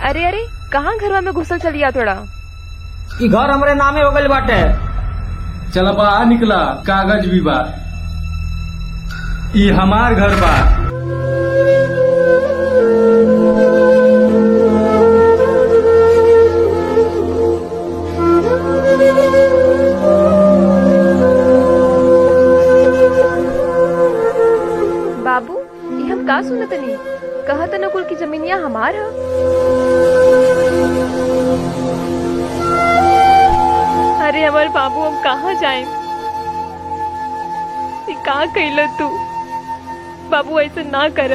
अरे अरे कहाँ घरवा में घुसल चलिया थोड़ा ई घर हमरे नामे हो गइल बाटे चल बा निकला कागज भी बा ई हमार घर बा बाबू ये हम का सुनत नहीं कहत न कुल की जमीनिया हमार ह अरे हमार बाबू हम कहाँ जाए का कैल तू बाबू ऐसे ना कर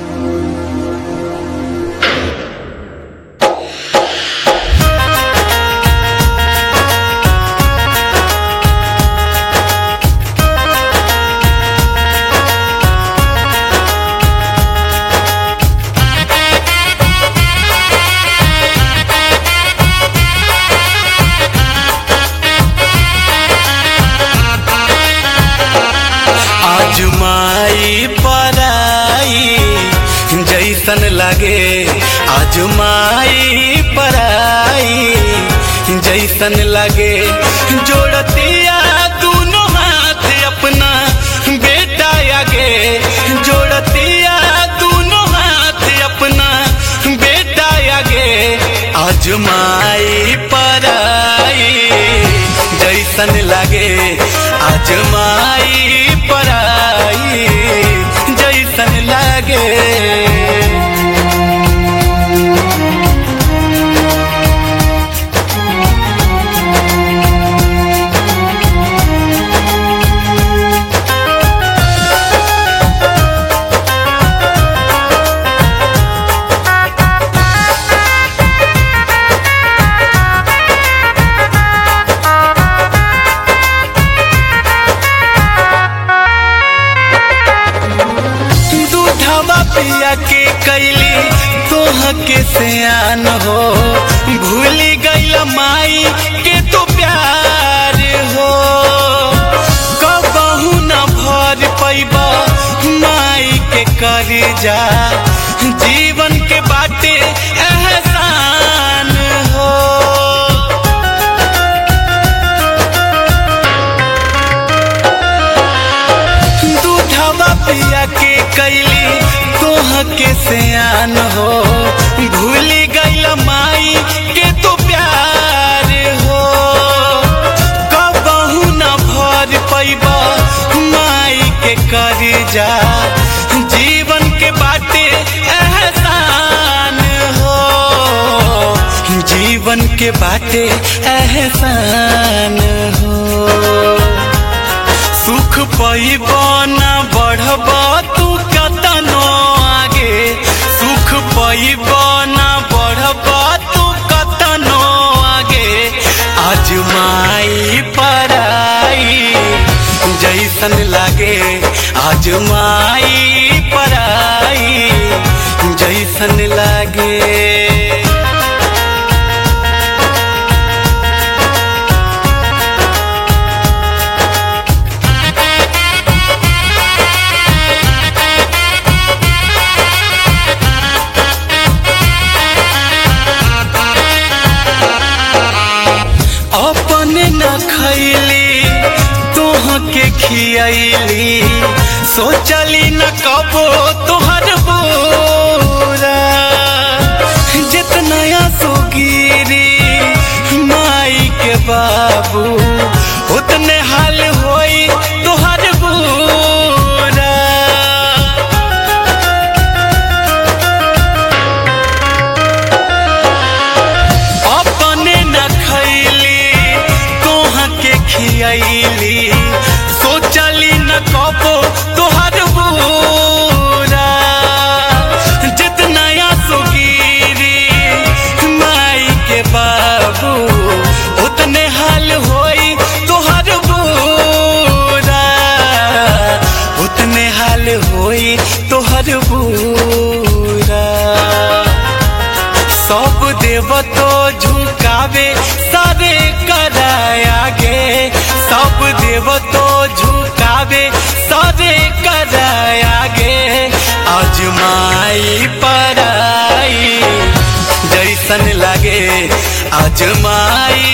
आजमाई पराई जैसन लगे आजमाई पराई जैसन लगे जोड़तिया दोनों हाथ अपना बेटा आगे जोड़तिया दोनों हाथ अपना बेटा आगे आजमाई पराई जैसन लगे आजमाई पराई जैसन लगे दूधवा पिया के कैली तोह के सियान हो भूल गईल माई के तो प्यार हो कबहू न भर पैबा माई के कर जा जीवन के बाटे एहसान हो दूधवा पिया के कैली तोह के सियान हो भूल गईल माई के तो प्यार हो कबहू न भर पैबा माई के कर जा जीवन के बाटे एहसान हो जीवन के बाटे एहसान हो सुख पैब न बढ़ब तू कतनो आगे सुख पैब न बढ़ब तू कतनो आगे आजमाई पराई जैसन लागे आजमाई पराई जैसन लागे अपने न खैली तोह के खियली सोचली न कबो तोहर बोरा जितना सुगिरी माई के बाबू उतने हाल होई तोहर बोरा अपने न खैली तोह के खियली सोचली न कबो तोहर बुरा जितना सुगिरी माई के बाबू उतने हाल होई तोहर बुरा उतने हाल होई तोहर बुरा सब देव तो झुकावे सारे करायागे सब देव तो झुकावे सारे करायागे आजमाई पराई जैसन अजमाई